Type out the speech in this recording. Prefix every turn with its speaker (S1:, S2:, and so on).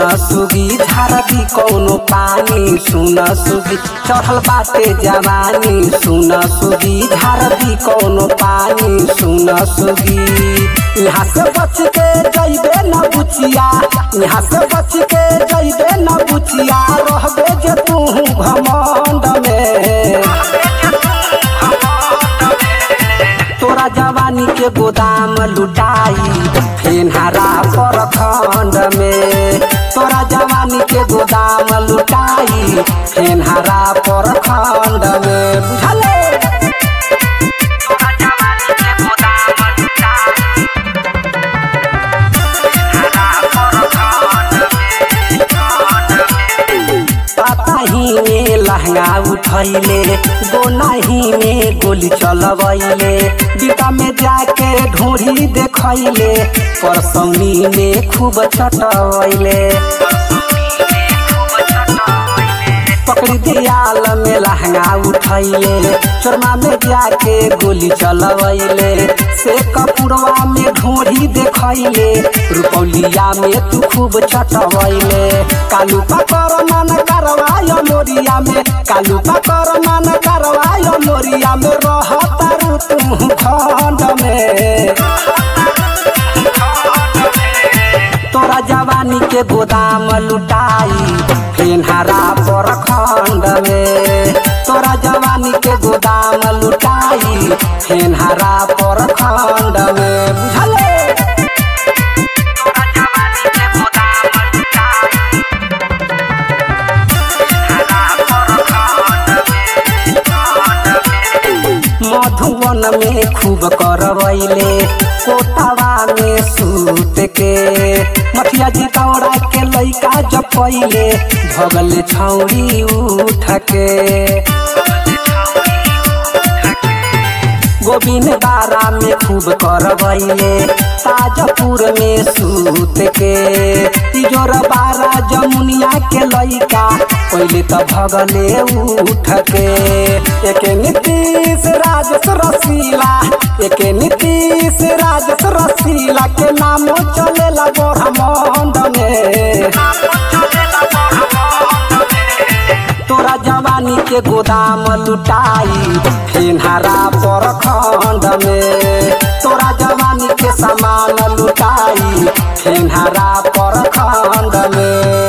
S1: सुगी झारदी कौनो पानी सुन सुगी चढ़ल बाटे जवानी सुन सुगी झारदी कौनो पानी सुन सुगी यहाँ से बच के जइबे न बुचिया यहाँ से बच के जइबे न बुचिया रहबे जे तू घमंड में तोरा जवानी के गोदाम लुटाई फेनहारा पर खंड में तोरा जवानी के गोदाम लुटाई फेनहारा पर खंड में बुझले पताही में लहंगा उठैले गोनाही में गोली चलबैले बीता में जाके ढोरी देखैले परसौनी में खूब चटवैले पकड़ी दियाल में लहंगा उठैले चोरमा में जाके गोली चलवैले से कपुरवा में ढोरी देखैले रुपौलिया में तू खूब चटवैले कालू पकर मन करवाय मोरिया में कालू पकर मन करवाय मोरिया में रहतारू तू खंड में तोरा जवानी के गोदाम लुटाई फेनहारा पर खंड में तोरा जवानी के गोदाम लुटाई फेनहारा पर खंड में बुझले मधुवन में खूब करवैले कोटावा में सूत के मथिया जितौरा के लैका जपैले भगल छौरी उठ के गोविंद बारा में खूब करवैले ताजपुर में सूत के तिजोर बारा जमुनिया के लैका पहले तो भगले उठ के एक नीतीश राजस रसीला एक नीतीश राजस रसीला के नाम चलेला ब्रह्मांड में तोरा जवानी के गोदाम लुटाई फेनहारा पर खंड में तोरा जवानी के सामान लुटाई फेनहारा पर खंड में